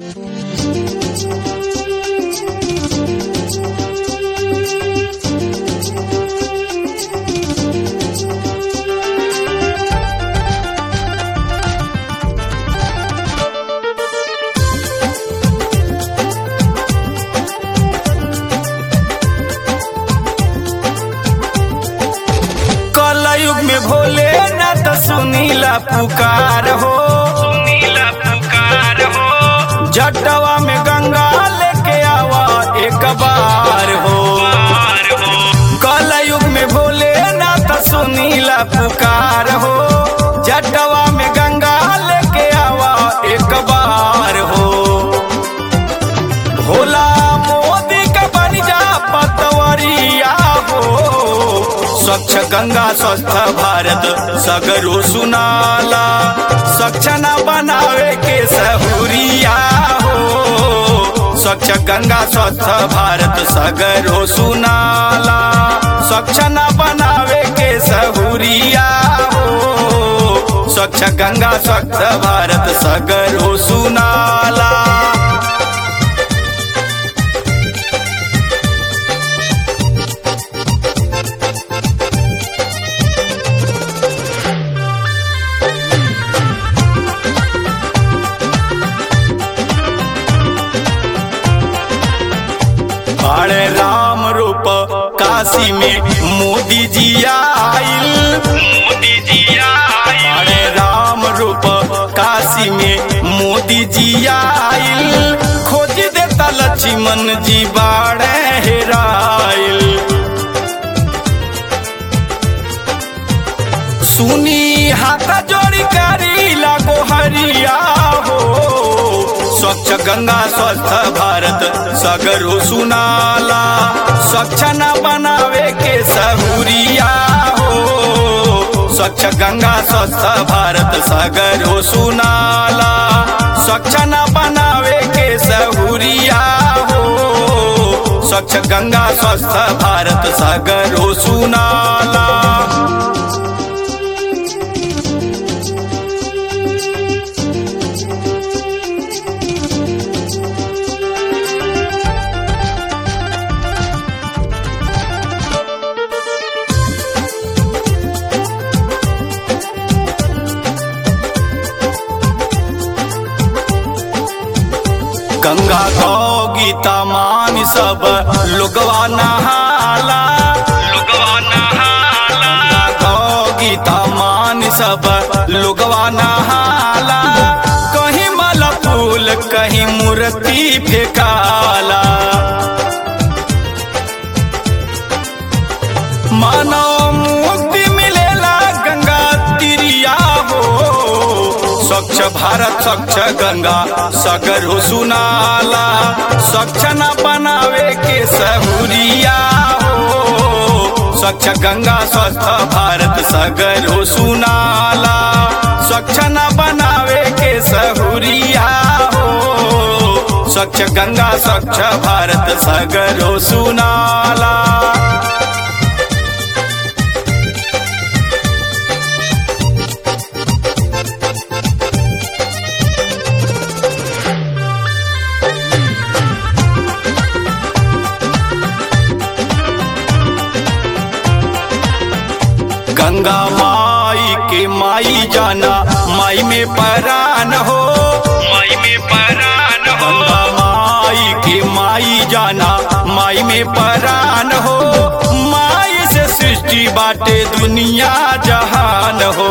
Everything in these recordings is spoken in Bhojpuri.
कलयुग में भोले ना तो सुनीला पुकार हो सुनीला पुकार हो जटवा में गंगा लेके आवा एक बार हो कलयुग में भोले ना तो सुनीला पुकार हो जटवा में गंगा लेके आवा एक बार हो भोला मोदी का बन जा पतवरिया हो स्वच्छ गंगा स्वस्थ भारत सगरो सुनाला स्वच्छ न बनावे के सहूरिया हो स्वच्छ गंगा स्वस्थ भारत सगरो सुनाला स्वच्छ न बनावे के सहूरिया हो स्वच्छ गंगा स्वच्छ भारत सगरो सुनाला बड़े राम रूप काशी में मोदी जी आइल मोदी जी आइल बड़े राम रूप काशी में मोदी जी आइल खोज देता लक्ष्मण जी बाड़े हेराइल सुनी हाथ जोड़ी करी लागो हरिया हो स्वच्छ गंगा स्वस्थ भारत सगरो सुनाला स्वच्छ न बनावे के सहूरिया हो स्वच्छ गंगा स्वस्थ भारत सगरो सुनाला स्वच्छ न बनावे के सहूरिया हो स्वच्छ गंगा स्वस्थ भारत सगरो सुनाला गंगा गौ गीता मान सब लोगवा नहाला लोगवा नहाला गंगा गौ गीता मान सब लोगवा नहाला कहीं माला फूल कहीं मूर्ति फेकाला मानव मुक्ति मिलेला गंगा तिरिया हो स्वच्छ भारत स्वच्छ गंगा सगर हो सुनाला स्वच्छ न बनावे के सहूरिया हो स्वच्छ गंगा स्वस्थ भारत सगर हो सुनाला स्वच्छ न बनावे के सहूरिया हो स्वच्छ गंगा स्वच्छ भारत सगर हो सुनाला गंगा माई के माई जाना माई में परान हो माई में परान हो गंगा माई के माई जाना माई में परान हो माई से सृष्टि बाटे दुनिया जहान हो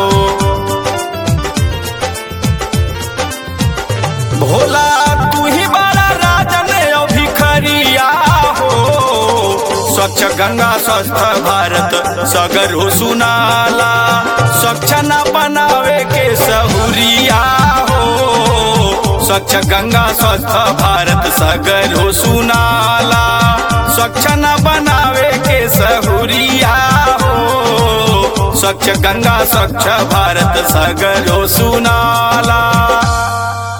भोला तू ही बड़ा राजन अभिखरिया हो स्वच्छ गंगा स्वस्थ भारत सगर हो सुनाला स्वच्छ न बनावे के सहूरिया हो स्वच्छ गंगा स्वस्थ भारत सगर हो सुनाला स्वच्छ न बनावे के सहूरिया हो स्वच्छ गंगा स्वच्छ भारत सगर हो सुनाला